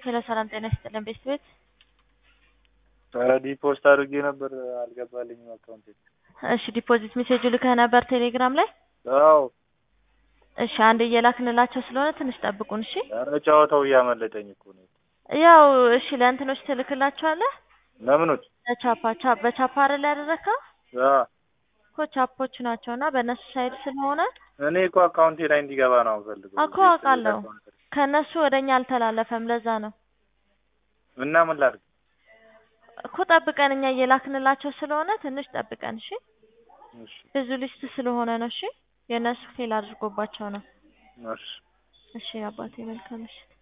ሄሎ ሰላም ጤና ይስጥልን ቤት ቤት ኧረ ዲፖስት አድርጌ ነበር አልገባልኝም አካውንቴ። እሺ ዲፖዚት ሜሴጁ ልከህ ነበር ቴሌግራም ላይ? አዎ እሺ አንድ እየላክንላቸው ስለሆነ ትንሽ ጠብቁን እሺ። ኧረ ጨዋታው እያመለጠኝ እኮ ነው። ያው እሺ ለእንትኖች ትልክላቸዋለህ ለምኖች ለቻፓ ቻ በቻፓ አይደል ያደረግከው አ እኮ ቻፖች ናቸው እና በእነሱ ሳይድ ስለሆነ እኔ እኮ አካውንቴ ላይ እንዲገባ ነው የምፈልገው። እኮ አውቃለሁ ከእነሱ ወደ እኛ አልተላለፈም ለዛ ነው እና ምን ላድርግ? እኮ ጠብቀን እኛ እየላክንላቸው ስለሆነ ትንሽ ጠብቀን እሺ። እሺ ብዙ ሊስት ስለሆነ ነው እሺ። የእነሱ ፌል አድርጎባቸው ነው። እሺ እሺ አባቴ መልካም ምሽት።